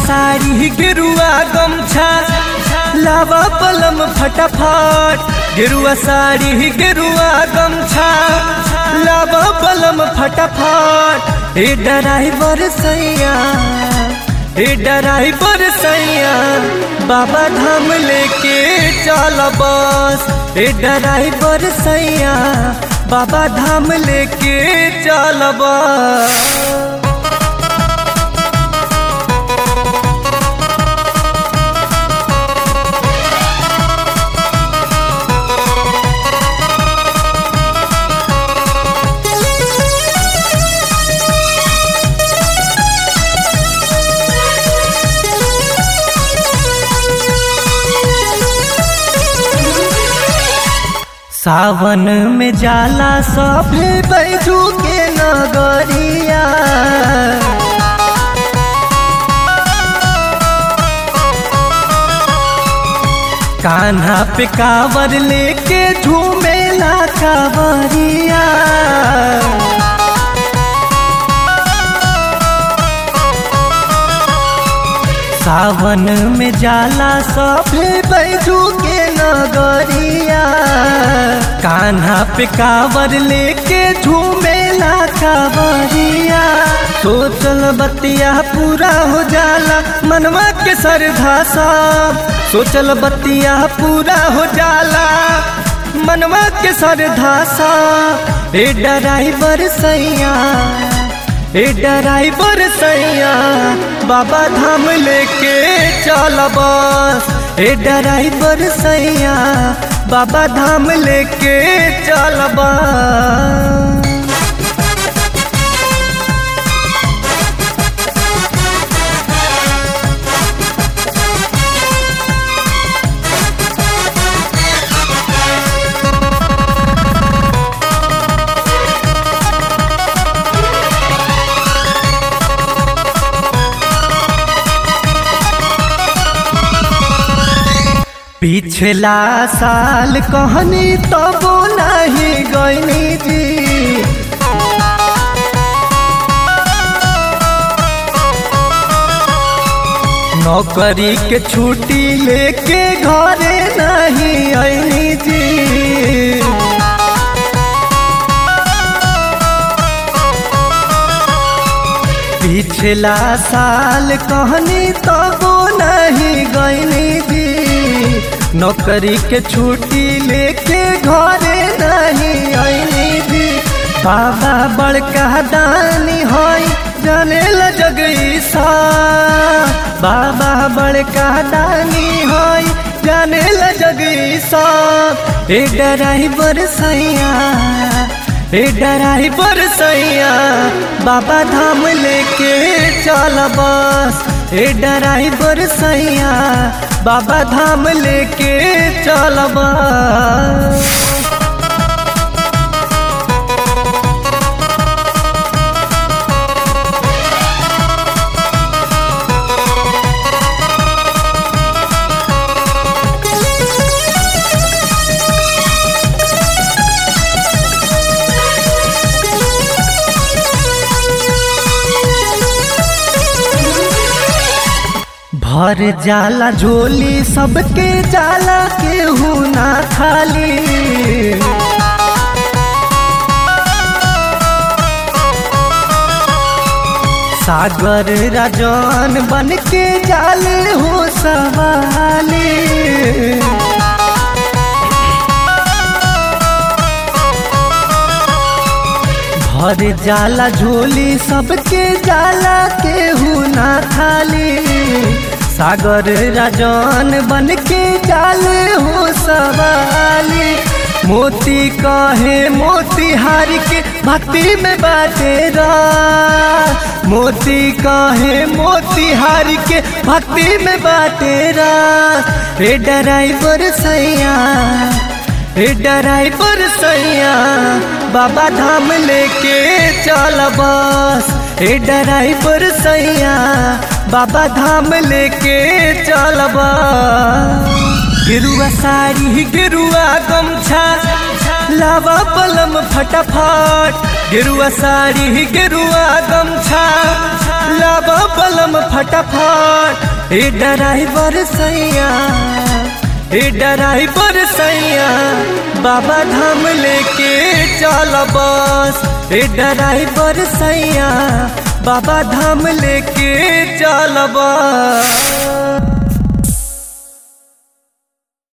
साड़ी गेरुआ गमछा लावा पलम फटाफट गेरुआ साड़ी गेरुआ गमछा लावा पलम फटाफट ए ड्राइवर सैया ए ड्राइवर सैया बाबा धाम लेके चल बस ए ड्राइवर सैया बाबा धाम लेके चल बस सावन में जाला सभे बैजू के नगरिया कान्हा पे कावर लेके झूमेला कावरिया सावन में जाला सभे बैजू के नगरिया कान्हा पे कावर लेके झूमेला कावरिया सोचल बतिया पूरा हो जाला मनवा के सरधा सब सोचल बतिया पूरा हो जाला मनवा के सरधा सा ए ड्राइवर सैया ए ड्राइवर सैया बाबा धाम लेके चल बस ए ड्राइवर सैया बाबा धाम लेके चल बस पिछला साल कहनी तब नहीं गईनी जी नौकरी के छुट्टी लेके घरे नहीं आईनी जी पिछला साल कहनी तब नहीं गईनी जी नौकरी के छुट्टी लेके घरे नहीं आईनी जी बाबा बड़का दानी होई जाने ल जगई सा बाबा बड़का दानी होई जाने ल जगई सा ए ड्राइवर सैया ए ड्राइवर सैया बाबा धाम लेके चल बस ए ड्राइवर सैया बाबा धाम लेके चल बस भर जाला झोली सबके जाला केहू ना खाली सागर राजन बन के जाल हो सवाली भर जाला झोली सबके जाला केहू ना खाली सागर राजन बन के जाल हो सवाली मोती कहे मोती हारी के भक्ति में बाटेरा मोती कहे मोती हारी के भक्ति में बाटेरा रे ड्राइवर सैया ए ड्राइवर सैया बाबा धाम लेके चल बस ए ड्राइवर सैया बाबा धाम लेके चल बस गेरुआ साड़ी गेरुआ गमछा लावा पलम फटाफट गेरुआ साड़ी गेरुआ गमछा लावा पलम फटाफट ए ड्राइवर सैया ए ड्राइवर सैया बाबा धाम लेके चल बस ए ड्राइवर सैया बाबा धाम लेके चल बस